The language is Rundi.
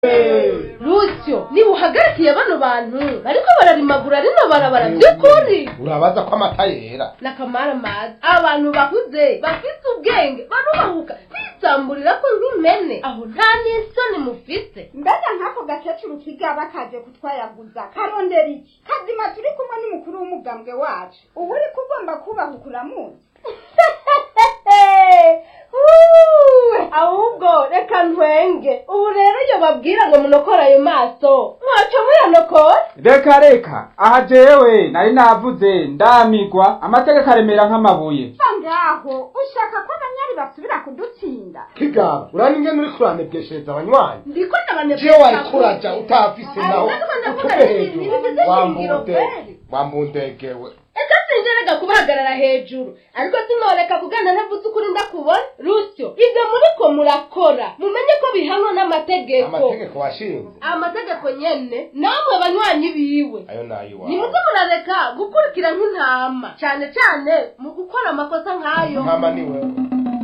rusyo niba uhagarikiye bano bantu bariko bararimagura rino barabara by'ukuri urabaza ko amata yera nakamara mazi abantu bakuze bafite ubwenge barubahuka bisamburira ko nk'imene aho nta n'isoni mufite mbega nk'ako gakecuru kigaba kaje kutwayaguza karondera iki kazima turi kumwe n'umukuru w'umugambwe wacu ubu uri kugomba kubahuka uramuzi Uwe, ahubwo reka ntwenge ubu rero iyo babwira ngo munokore ayo maso mwaca muyanokora reka reka aha jewe nari navuze ndamigwa amategeko aremera nk'amabuye sa ngaho ushaka ko abanyari basubira kudutsinda kigaba urani ingene uri kuranebweshereza abanywanyi ndiko ndabanebwe jewe wari kuraja utafise naho Ariko ndavuga utupe nti, hejuru ntibigize shingiro wambude kweli. wambundegewe ese sinjerega kubahagarara hejuru ariko sinoreka kugana ntavuze ukuri ndakubona rusyo ibyo muriko murakora mumenye ko bihanwa n'amategeko amategeko washinze amategeko nyene namwe banywanyi biwe ayo nayiwawe nimuze murareka gukurikira nk'intama cyane cyane mu gukora amakosa nk'ayo ntama ni wewe